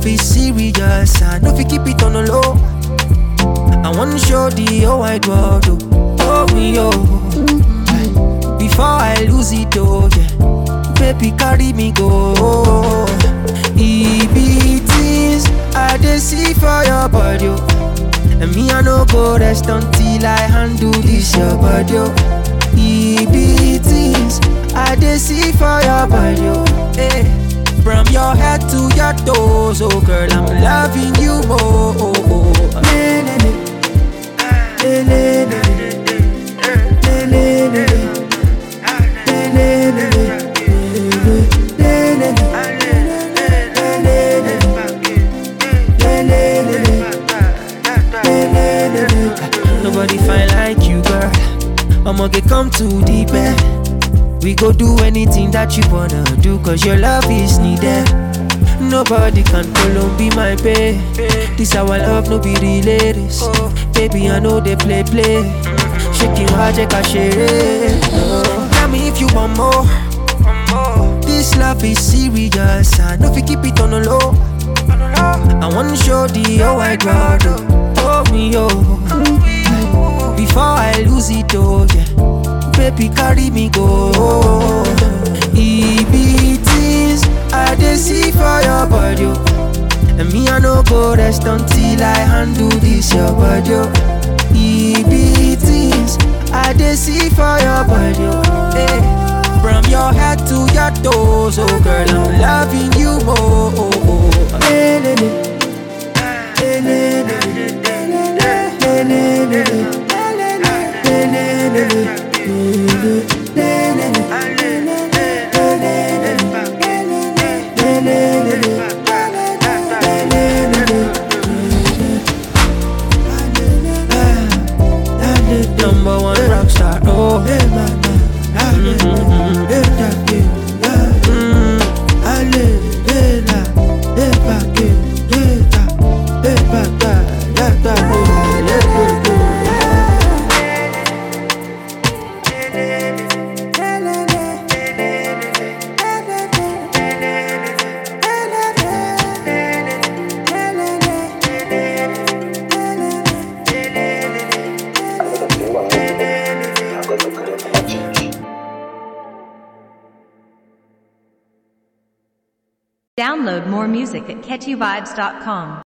love is serious, I know if you keep it on the low. I wanna show the whole wide world, oh, oh me, oh. Before I lose it, oh, yeah. Baby, carry me go. It be things I dey see for your body, oh. And me, I no go rest until I handle this your body, oh. It be things I dey see for your body, oh. Hey. From your head to your toes, oh girl, I'm loving you more. Oh, oh. Le, le, le. Le, le, le, le. Le, le, le, le. Le, le, le, le. Le, le, le, le. Le, le, le, le. Le, le, le. Nobody fine like you, girl. I'ma get come to the bed. We go do anything that you wanna do, cause your love is needed. Nobody can follow be my pay. This our love, no be related. Baby, I know they play, play. Shaking hard, check a share. Tell me if you want more. This love is serious. I know if you keep it on the low. I wanna show the whole wide world. Oh, oh me, oh. Before I lose it, oh, yeah. Baby, carry me go. It be things I dey see for your body, oh. And me, I no go rest until I handle this your body, oh. It be things I dey see for your body, oh. Hey. From your head to your toes, oh girl, I'm loving you more. Oh, oh. Le, le, le. Le, le, le, le. Le, le, le, le. Le, le, le, le. Number one rock star, oh. Download more music at catchyvibes.com.